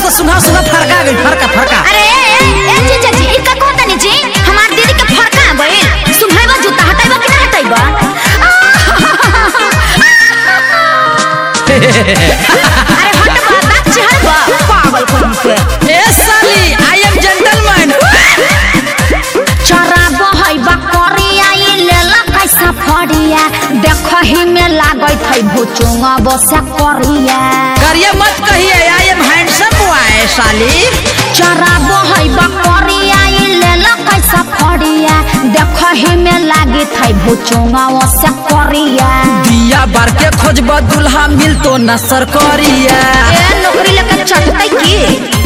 तो सुना सुना फरका गई फरका फरका अरे ए, ए, ए जीजा जी ई का कहता नी जी हमार दीदी के फरका गइल सुनाइबा जूता हटाइबा कि ना हटाइबा अरे हट बा दांत चिहरबा पागल कहीं के ए साली आई एम जेंटलमैन चरा बहैबा करिया ई लेला कैसा फड़िया देखहि में लागत है भुचुंगा बसा करिया करिए मत कहिए आई एम हैंडसम बॉय साली चरा बहैबा करिया ई लेला कैसा फड़िया देखहि में लागत है भुचुंगा बसा करिया दिया बार के खोजब दुल्हा मिल तो न सरकरिया ए नौकरी लेके चटतै की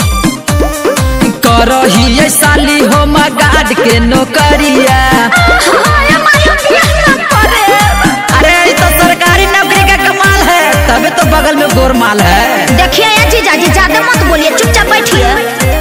करही ये साली हो गार्ड के नौकरिया अरे ये तो सरकारी नौकरी का कमाल है तभी तो बगल में गोरमाल है देखिए ये जीजा जी ज्यादा मत बोलिए चुपचाप बैठिए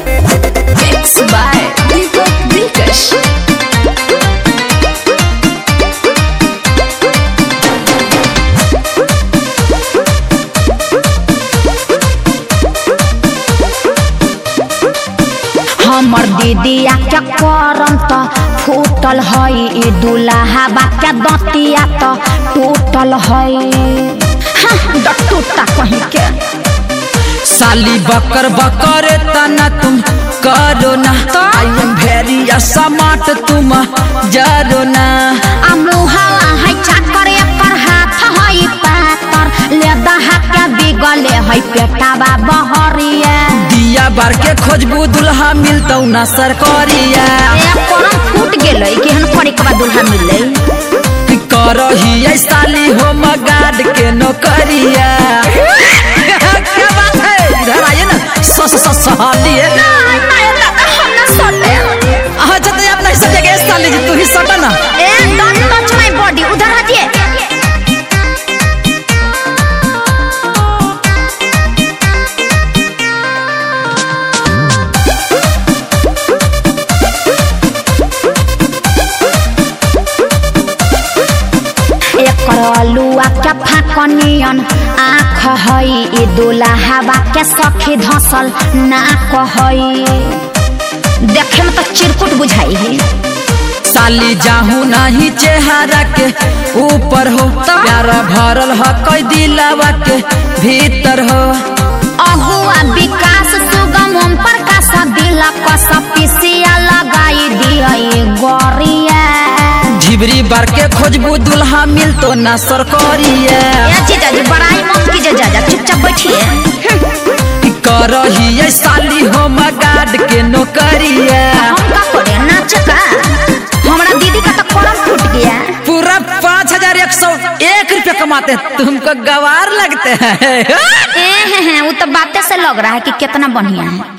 हमर दीदिया के करम त फूटल हई ई दुल्हा के दतिया त टूटल हई हाँ, टूटा कहीं के साली बकर बकर तना तुम करो ना आई एम वेरी स्मार्ट तुम जरो ना आ मुहावा है चाकर एकर हाथ है पातर ले दहा के बिगले है पेटावा बहरिया दिया बार के खोजबू दुल्हा मिलतौ ना सरकरिया ए करम फूट गेलै केहन पड़ी के बाद दुल्हा मिलै करही ये साली हो गार्ड के नौकरिया क्या बात है इधर आइए ना सस सस सहालिए अच्छा तो आप नहीं सजेगे साली जी तू ही सटा ना ए डोंट टच माय बॉडी उधर हटिए एकर अलुआ के फाकनियन आँख हई ई दुल्हावा के सखी धसल नाक हई देखे में तो चिरकुट बुझाई है साली जाहू नहीं चेहरा के ऊपर हो प्यारा भरल हो कोई दिलावा के भीतर हो अहुआ विकास सुगम ओम प्रकाश दिल कस पिसिया लगाई दिए गोरिया झिबरी बार के खोजबू दुल्हा मिल तो ना सरकरिया ए जीजा जी बड़ाई मत कीजिए जाजा चुपचाप बैठिए करही ये साली हो गार्ड के नौकरिया हम का करे नाच का हमारा दीदी का तो कलम फूट गया पूरा पाँच हजार एक सौ एक रुपये कमाते हैं तुमको गवार लगते हैं ए हैं हैं वो तो बातें से लग रहा है कि कितना बढ़िया है